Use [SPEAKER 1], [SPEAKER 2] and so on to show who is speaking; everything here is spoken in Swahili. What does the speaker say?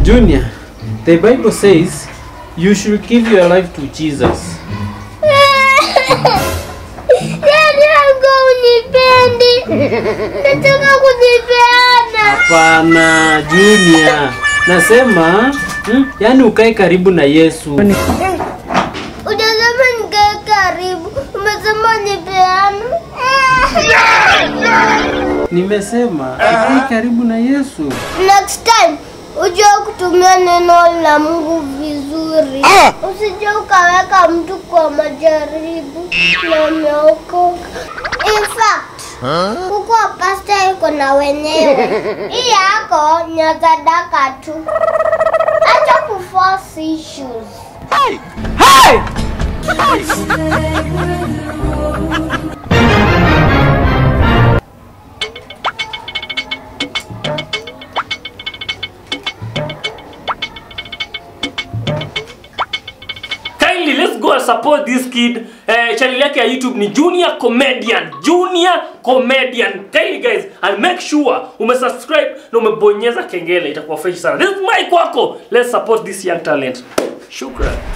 [SPEAKER 1] Junior, the Bible says you should give your life to Jesus.
[SPEAKER 2] Yaani yangu unipendi. Nataka kujipeana.
[SPEAKER 1] Hapana, Junior. Nasema hmm, yani ukae karibu na Yesu.
[SPEAKER 2] Ujasema nikae karibu. Umesema nipeana.
[SPEAKER 1] Nimesema ukae karibu na Yesu.
[SPEAKER 2] Next time ujue kutumia neno la Mungu vizuri. Usije ukaweka mtu kwa majaribu na umeokoka. In fact, kuku wa pasta iko na wenyewe. Hii yako ni ya sadaka tu. Acha kuforce issues.
[SPEAKER 3] kindly let's go and support this kid eh, channel yake ya youtube ni junior comedian junior comedian kindly guys and make sure umesubscribe na umebonyeza kengele itakuwa fresh sana this is my kwako let's support this young talent shukran